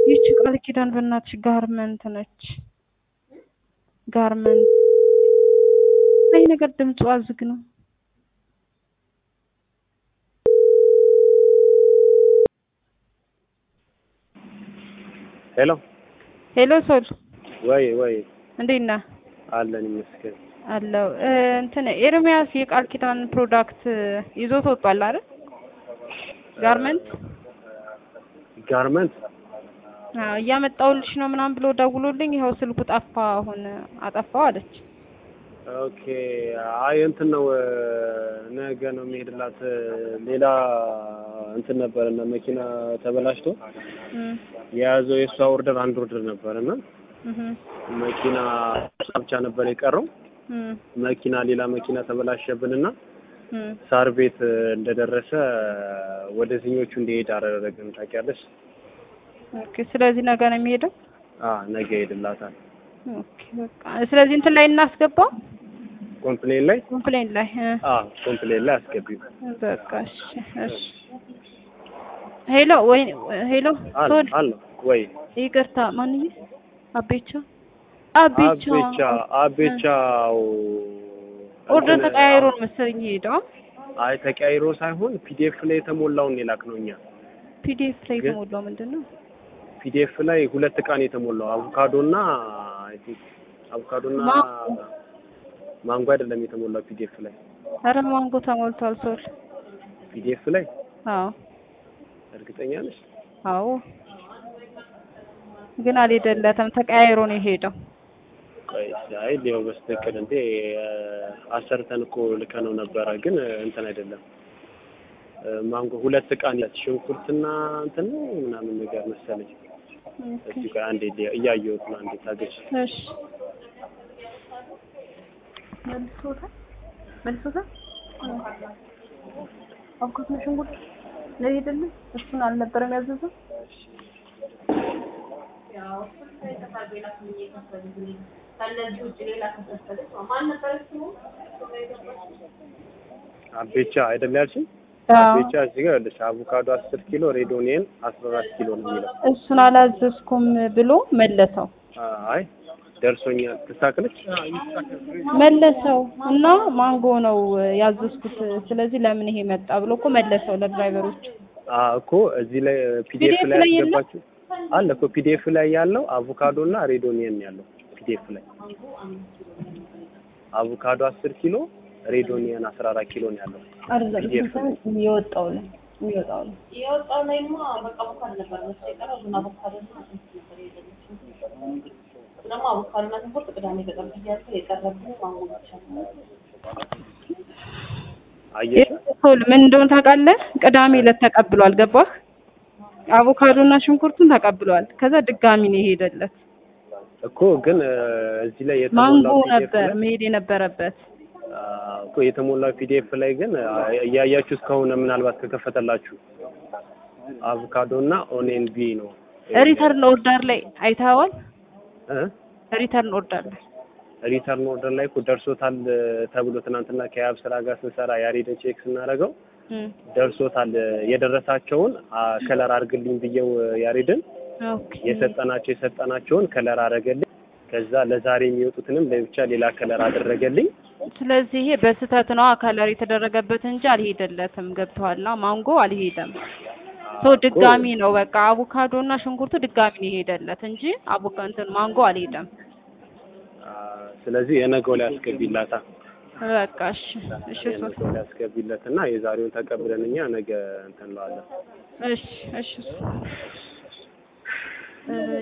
ይቺ ቃል ኪዳን በእናትሽ ጋርመንት ነች። ጋርመንት አይ ነገር ድምጿ ዝግ ነው። ሄሎ ሄሎ ሶል ወይ ወይ እንዴት ነህ? አለን ይመስገን። አለው እንትን ኤርሚያስ የቃል ኪዳን ፕሮዳክት ይዞት ወጥቷል አይደል? ጋርመንት ጋርመንት አዎ እያመጣሁልሽ ነው ምናምን ብሎ ደውሎልኝ ይኸው ስልኩ ጠፋ። አሁን አጠፋው አለች። ኦኬ። አይ እንትን ነው ነገ ነው የሚሄድላት። ሌላ እንትን ነበር እና መኪና ተበላሽቶ እም የያዘው የእሷ ኦርደር አንድ ኦርደር ነበር እና እህ መኪና እሷ ብቻ ነበር የቀረው። እም መኪና ሌላ መኪና ተበላሸብንና እም ሳር ቤት እንደደረሰ ወደዚህኞቹ እንዲሄድ አደረግን። ታውቂያለሽ? ኦኬ። ስለዚህ ነገ ነው የሚሄደው። አ ነገ ይሄድላታል። ኦኬ በቃ ስለዚህ እንትን ላይ እናስገባው ኮምፕሌን ላይ ኮምፕሌን ላይ እ አ ኮምፕሌን ላይ አስገቢው። በቃ እሺ እሺ። ሄሎ ወይ ሄሎ አለ ሶል አለ ወይ ይቅርታ ማንዬ አቤቻ አቤቻ አቤቻ አቤቻው ኦርደር እንትን- ተቀያይሮ ነው መሰለኝ የሄደው አይ ተቀያይሮ ሳይሆን ፒዲኤፍ ላይ የተሞላውን የላክ ነው እኛ ፒዲኤፍ ላይ ግን- የተሞላው ምንድን ነው? ፒዲኤፍ ላይ ሁለት እቃ ነው የተሞላው አቮካዶና አይ ቲንክ አቮካዶና ማንጎ። ማንጎ አይደለም የተሞላው ፒዲኤፍ ላይ ኧረ ማንጎ ተሞልቷል ሶል። ፒዲኤፍ ላይ አዎ እርግጠኛ ነሽ? አዎ ግን አልሄደለትም ተቀያይሮ ነው የሄደው። ቆይ አይ ሊሆን በስትክክል እንዴ አሰርተን እኮ ልከነው ነበረ ግን እንትን አይደለም ማንጎ ሁለት እቃ ነው ሽንኩርትና እንትን ነው ምናምን ነገር መሰለኝ። ኦኬ እስቲ ቆይ አንዴ ሊ- እያየሁት ነው። አንዴ ታገሽ። እሺ መልሶታል መልሶታል። አብኩት ነው ሽንኩርት ነው አይደለም? እሱን አልነበረም ያዘዘው። አቤቻ አይደል ያልሽኝ? አዎ አቤቻ እዚህ ጋር ያለሽ አቮካዶ አስር ኪሎ ሬዶኒየን አስራ አራት ኪሎ ነው የሚለው። እሱን አላዘዝኩም ብሎ መለሰው አይ ደርሶኛል። ትሳክለች መለሰው እና ማንጎ ነው ያዘዝኩት፣ ስለዚህ ለምን ይሄ መጣ ብሎ እኮ መለሰው ለድራይቨሮች። እኮ እዚህ ላይ ፒዲኤፍ PDF ላይ ላይ የለም? ያስገባችሁ አለ እኮ ፒዲኤፍ ላይ ያለው አቮካዶ እና ሬዶኒየን ያለው ፒዲኤፍ ላይ አቮካዶ አስር ኪሎ ሬዶኒየን አስራ አራት ኪሎ ነው ያለው። አይደለም PDF የሚወጣው ላይ የሚወጣው ላይ የወጣው ላይማ በቃ አቮካዶ ነበር መሰለኝ የቀረው ግን አቮካዶ እና እንትን ነበር የሌለችው። ደግሞ አቮካዶ እና ሽንኩርት ቅዳሜ ገጠር ብያለሁ የቀረብን ማንጎ ብቻ ነው። አየሽ ሶል ምን እንደሆነ ታውቃለህ? ቅዳሜ ዕለት ተቀብሏል። ገባህ? አቮካዶ እና ሽንኩርቱን ተቀብሏል። ከዛ ድጋሚ ነው የሄደለት። እኮ ግን እ፣ እዚህ ላይ ማንጎ የተሞላው ፒዲኤፍ ነበር ላይ መሄድ የነበረበት። አ፣ እኮ የተሞላው ፒዲኤፍ ላይ ግን አ፣ እያያችሁት ከሆነ ምናልባት ከከፈተላችሁ አቮካዶ እና ኦኔን ቢ ነው ሪተርን ኦርደር ላይ አይተኸዋል? እ? ሪተርን ኦርደር ላይ ሪተርን ኦርደር ላይ እኮ ደርሶታል እ፣ ተብሎ ትናንትና ከያብ ስራ ጋር ስንሰራ ያሬድን ቼክ ስናደርገው እም፣ ደርሶታል እ፣ የደረሳቸውን አ፣ ከለር አድርግልኝ ብየው እ፣ ያሬድን ኦኬ የሰጠናቸው የሰጠናቸውን ከለር አደረገልኝ። ከዛ ለዛሬ የሚወጡትንም ለብቻ ሌላ ከለር አደረገልኝ። ስለዚህ ይሄ በስህተት ነው ከለር የተደረገበት እንጂ አልሄደለትም። ገብቶሃል? ማንጎ አልሄደም። ሶ ድጋሚ ነው በቃ አቮካዶ እና ሽንኩርቱ ድጋሚ ነው የሄደለት እንጂ አቮካ እንትን ማንጎ አልሄደም። አ፣ ስለዚህ የነገው ላይ አስገቢላታ በቃ እሺ፣ እሺ ሶ የነገው ላይ አስገቢለት እና የዛሬውን ተቀብለን እኛ ነገ እንትን እንለዋለን። እሺ፣ እሺ ሶ እ